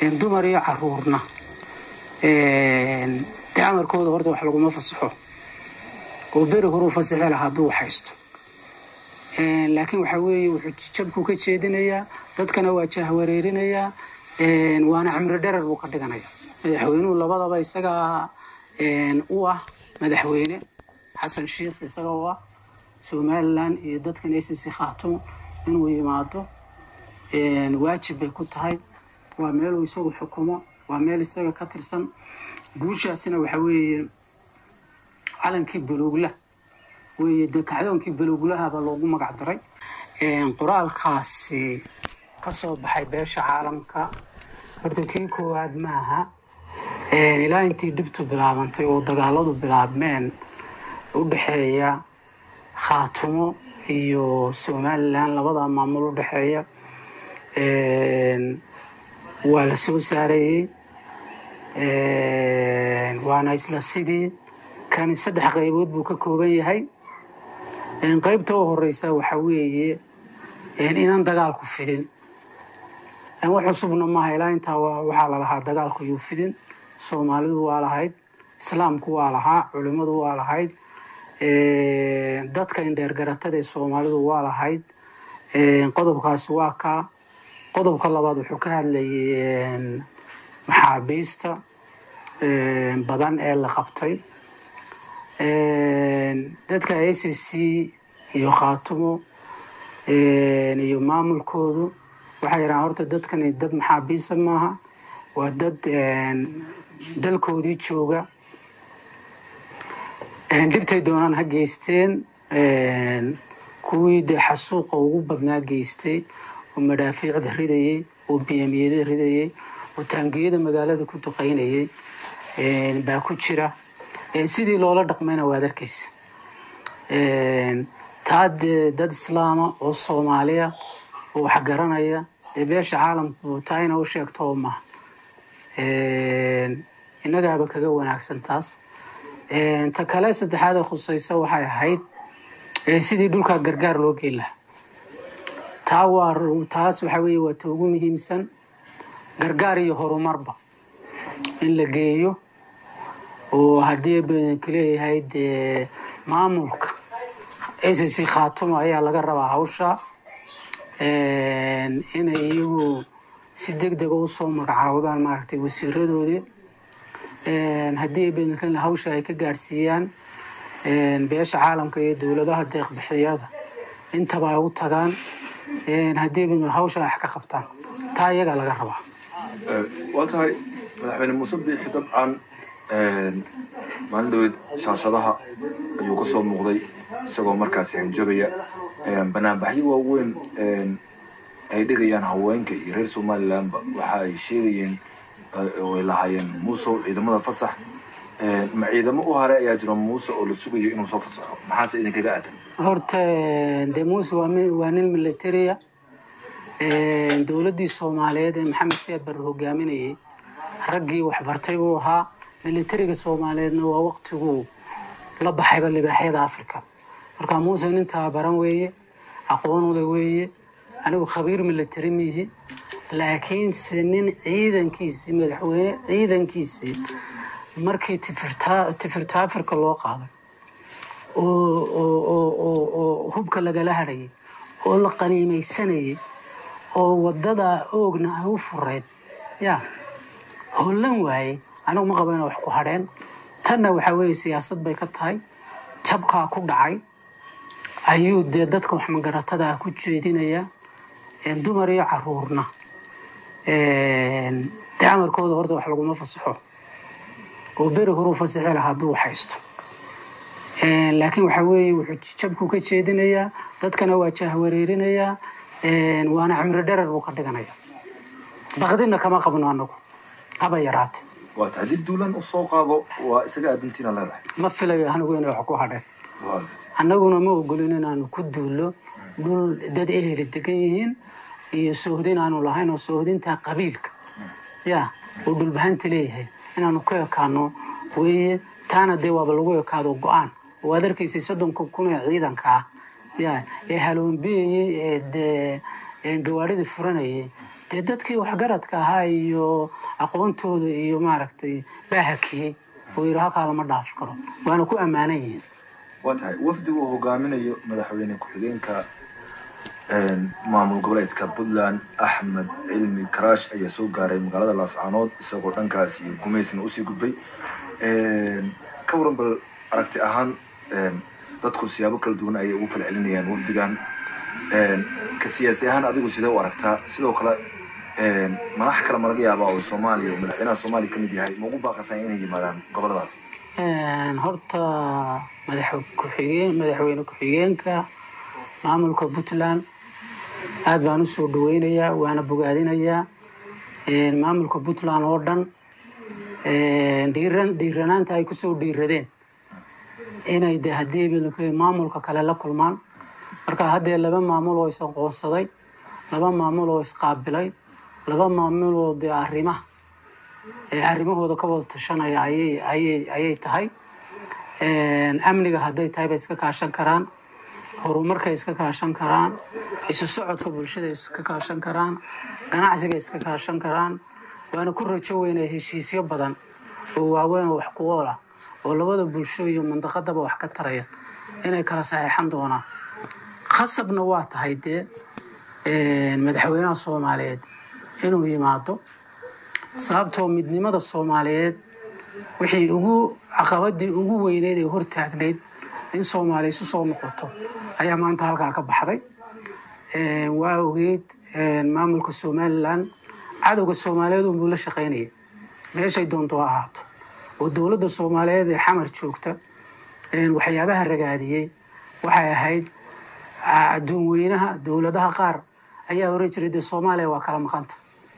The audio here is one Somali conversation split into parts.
dumar iyo caruurna dee amarkooda horta wax laguma fasaxo oo beri horuu fasaxi lahaa hadduu haysto laakiin waxaa weeye wuxuu jabku ka jeedinayaa dadkana waa jahwareerinayaa waana cimri dherer buu ka dhiganaya madaxweynuhu labadaba isagaa u ah madaxweyne xasan sheikh isaga u ah somalilan iyo dadkan acc khaatumo inuu yimaado waajib bay ku tahay waa meeluu isagu xukumo waa meel isaga ka tirsan guushaasina waxa weeye calankii buluugla weeye dee kacdoonkii buluuglahaba loogu magac daray qoraalkaasi ka soo baxay beesha caalamka horta kii koowaad maaha ilaa intii dhibtu bilaabantay oo dagaaladu bilaabmeen u dhexeeya khaatumo iyo somalilan labada maamul u dhexeeya waa la soo saarayey waana isla sidii kani saddex qaybood buu ka kooban yahay qaybta u horeysa waxa weeye inaan dagaalku fidin wax cusubna maaha ilaa intaa waxaa lalahaa dagaalku yuu fidin soomaalidu waa lahayd islaamku waa lahaa culimadu waa lahayd dadka indheergaratada ee soomaalidu waa lahayd qodobkaasi waa kaa qodobka labaad wuxuu ka hadlayay maxaabiista badan ee la qabtay dadka a c c iyo khaatumo iyo maamulkoodu waxay yidhahaan horta dadkani dad maxaabiista maaha waa dad dalkoodii jooga dhibtay doonaan ha geysteen kuwii dee xasuuqa ugu badnaa geystay oo madhaafiicda ridayey oo biyamiyada ridayey oo taangiyada magaalada ku duqaynayay baa ku jira sidii loola dhaqmayna waad arkaysa taa dee dad islaama oo soomaaliya oo wax garanaya dee beesha caalamku taa ina u sheegto oo maha innagaaba kaga wanaagsan taas ta kale saddexaad ee khusaysa waxay ahayd sidii dhulkaa gargaar loo geyn lahaa taa waa taas waxaa weeye waa ta ugu muhiimsan gargaar iyo horumarba in la geeyo oo haddii badanku leeyahay dee maamulka acc khaatumo ayaa laga rabaa hawsha inay iyagu si deg dega usoo magacaawdaan maaragtay wasiiradoodii haddii badanku hawsha ay ka gaadhsiiyaan beesha caalamka iyo dowladaha deeqbixiyada intaba ay u tagaan haddii badan hawsha ay wax ka qabtaan taa iyagaa laga rabaa waa tahay madaxweyne muuse biixi dabcan maalin dhaweed shaashadaha ayuu ka soo muuqday isagoo markaasi hanjabaya banaanbaxyo waaweyn ay dhigayaan haweenka iyo reer somalilanba waxa ay sheegayeen oo ay lahaayeen muusow ciidamada fasax ma ciidamo u hare ayaa jiro muuse oo la sugayo inuu soo fasaxo maxaase idinkaga aadan horta dee muuse waa mi- waa nin militariya dowladdii soomaaliyeed ee maxamed siyaad barre hogaaminayay raggii waxbartay buu ahaa militariga soomaaliyeedna waa waqtiguu la baxayba libaaxyada africa marka muuse nin tababaran weeye aqoon ule weeye anigu khabiir militari miihi laakiinse nin ciidankiisii madaxweyne ciidankiisii markii tifirtaa tifirta africa loo qaaday oo oo oo oo oo hubka lagala hadhayay oo la qaniimaysanayay oo wadada oogna ay u fureyd ya hollan waayey anigu ma qabo inay wax ku hadheen tanna waxaa weeye siyaasad bay ka tahay jabkaa ku dhacay ayuu dee dadka wax magaratada ku jeedinaya dumar iyo caruurna dee amarkooda horta wax laguma fasaxo oo beri horuu fasaxi lahaa hadduu haysto laakiin waxaa weeye wuxuu jabku ka jeedinayaa dadkana waa jahwareerinayaa waana cimri dherer buu ka dhiganaya baqdina kama qabno anagu haba yaraate waa tahay dib duulan u soo qaado waa isaga aadintiina leedahay ma filayo anigu inay wax ku hadheen waa gartay. annaguna ma ogolin inaanu ku duulo dhul dad eheli degan yihiin iyo soohdin aanu lahayn oo soohdinta qabiilka ya uu dhulbahanta leeyahay inaanu ku ekaano weeye taana dee waaba lagu ekaado go-aan waad arkaysay soddonka kun ee ciidanka ah ya ee haloonbiyayey ee dee ee gawaadhidii furanayay dee dadkii waxgaradka ahaa iyo aqoontooda iyo maaragtay baa hakiyey oo yidhi halkaa lama dhaafi karo waana ku ammaanan yihiin waa tahay wafdiga uu hogaaminayo madaxweyne ku-xigeenka maamul goboleedka puntland axmed cilmi karaash ayaa soo gaaray magaalada laascaanood isagoo dhankaas iyo gumaysna usii gudbay ka waran bal aragti ahaan dadku siyaabo kala duwan ayay ugu fal celinayaan wafdigan ka siyaasi ahaan adigu sidee u aragtaa sidoo kale madax kale ma laga yaabaa oo soomaaliya madaxweynaha soomaaliya ka mid yahay ma ugu baaqasan inay yimaadaan goboladaas horta madax ku-xigeen madaxweyne ku-xigeenka maamulka puntland aad baan usoo dhaweynayaa waana bogaadinayaa maamulka puntland oo dhan dhiiran dhiiranaanta ay kusoo dhiiradeen inay de haddii maamulka kale la kulmaan marka haddee laba maamul oo is-aqoonsaday laba maamul oo isqaabilay laba maamul oo dee arrimaha arrimahooda ka wada tashanaya ayay ayay ayay tahay amniga hadday tahay bay iska kaashan karaan horumarkay iska kaashan karaan isu socodka bulshada iska kaashan karaan ganacsiga iska kaashan karaan waana ku rajo weynaya heshiisyo badan oo waaweyn oo wax ku ool ah oo labada bulsho iyo mandaqadaba wax ka taraya inay kala saxeexan doonaan khasabna waa tahay dee madaxweynaha soomaaliyeed inuu yimaado sababtoo midnimada soomaaliyeed wixii ugu caqabadii ugu weyneyd ee hortaagnayd in soomaaliya isu soo noqoto ayaa maanta halkaa ka baxday waa ogeyd maamulka somalilan cadowga soomaaliyeed unbuu la shaqaynaya meeshay doonto ha ahaato oo dowladda soomaaliyeed ee xamar joogta waxyaabaha ragaadiyey waxay ahayd adduun weynaha dowladaha qaar ayaa oran jiray dee soomaaliya waa kala maqanta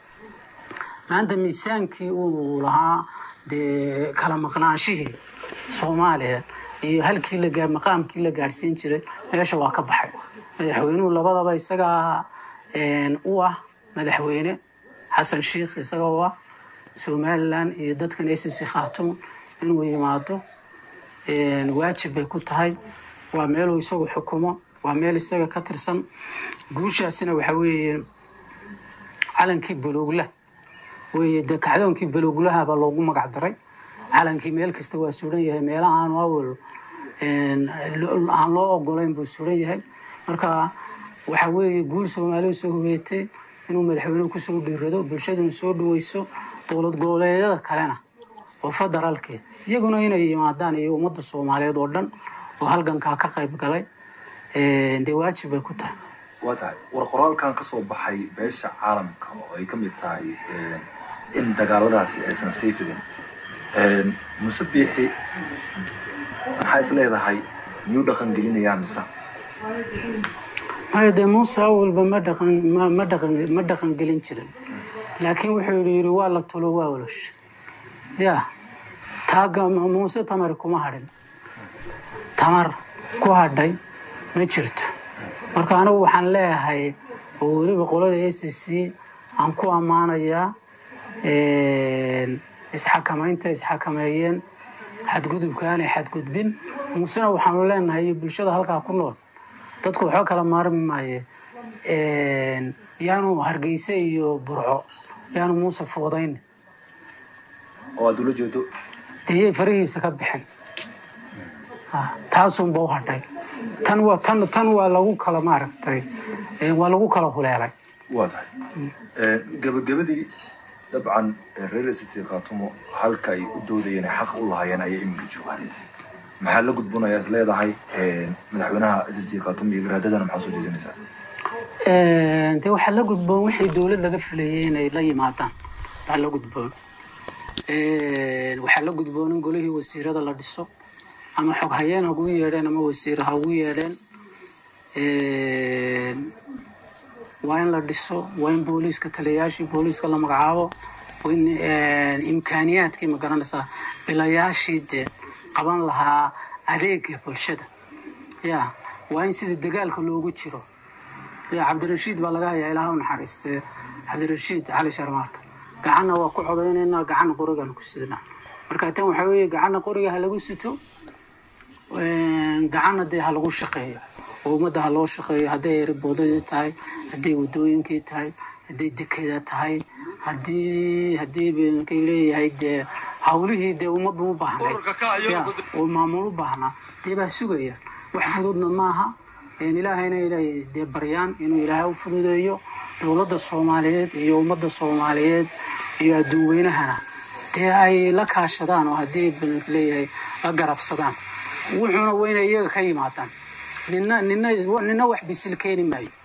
maanta miisaankii uu lahaa dee kala maqnaanshihii soomaaliya iyo halkii la maqaamkii la gaadhsiin jiray meesha waa ka baxay madaxweynuhu labadaba isagaa u ah madaxweyne xasan sheikh isaga u ah somalilan iyo dadkan acc khaatumo inuu yimaado waajib bay ku tahay waa meeluu isagu xukumo waa meel isaga ka tirsan guushaasina waxa weeye calankii baloogla weye dee kacdoonkii balooglahabaa loogu magac daray calankii meel kasta waa suran yahay meelaha aanu awal aan loo ogolayn buu suran yahay marka waxa weeye guul soomaaliya soo hogeetay inuu madaxweynuhu kusoo dhiirado bulshaduna soo dhaweyso dowlad goboleedyada kalena oo federaalkeed iyaguna inay yimaadaan iyo ummadda soomaaliyeed oo dhan oo halgankaa ka qayb galay dee waajib bay ku tahay waa tahay war qoraalkan ka soo baxay beesha caalamka oo ay ka mid tahay in dagaaladaasi aysan sii fidin muse biixi maxaa is leedahay miyuu dhaqan gelinayaa mise maya dee muuse awalba ma dhaqan ma dhaqan ma dhaqan gelin jirin laakiin wuxuu yidhi waa la tulo waa olosh ya taaga muuse tamar kuma hadhin tamar ku hadhay ma jirto marka anigu waxaan leeyahay oo weliba qolada a c c aan ku ammaanayaa isxakamaynta isxakameeyeen xadgudubka aanay xadgudbin muusena waxaanu leenahay iyo bulshada halkaa ku nool dadku waxba kala maarmi maaye yaanu hargeyse iyo burco yaanu muuse foodayn oo aad ula jeedo deyay farihiisa ka bixin taasunba u hadhay tan waa tan tan waa lagu kala maaragtay waa lagu kala huleelay waa tahay gabagabadii dabcan reer sc khaatumo halka ay u doodayeen ay xaq u lahaayeen ayay iminka joogaan maxaa la gudbonayaa is leedahay madaxweynaha sc khaatumo iyo garaadadana maxaa soo jeedinaysaa dee waxaa la gudboon wixii dowlad laga filayay inay la yimaadaan waxaa la gudboon waxaa la gudboon in golihii wasiirada la dhiso ama xog hayeen ha ugu yeedheen ama wasiir ha ugu yeedheen waa in la dhiso waa in booliiska taliyayaashii booliiska la magacaabo waa in imkaaniyaadkii ma garanaysaa bilayaashii dee qaban lahaa adeega bulshada ya waa in sida dagaalka loogu jiro ya cabdirashiid baa laga hayaa ilaah u naxariistee cabdirashiid cali sharmaarka gacanna waa ku codaynaynaa gacanna qorigaan ku sidnaa marka tan waxaa weeye gacanna qoriga ha lagu sito gacanna dee ha lagu shaqeeyo oo ummadda ha loo shaqeeyo hadday eriboodadii tahay hadday wadooyinkii tahay hadday dekeeda tahay haddii haddii markay leeyahay dee hawlihii dee ummaddu u baahnay ya oo maamul u baahnaa dee baa sugaya wax fududna maaha ilaahayna inay dee baryaan inuu ilaahay u fududeeyo dowladda soomaaliyeed iyo ummadda soomaaliyeed iyo adduun weynahana dee ay la kaashadaan oo haddii balka leeyahay la garabsadaan wuxuuna weyna iyaga ka yimaadaan nina nina nina wax bisil keeni maayo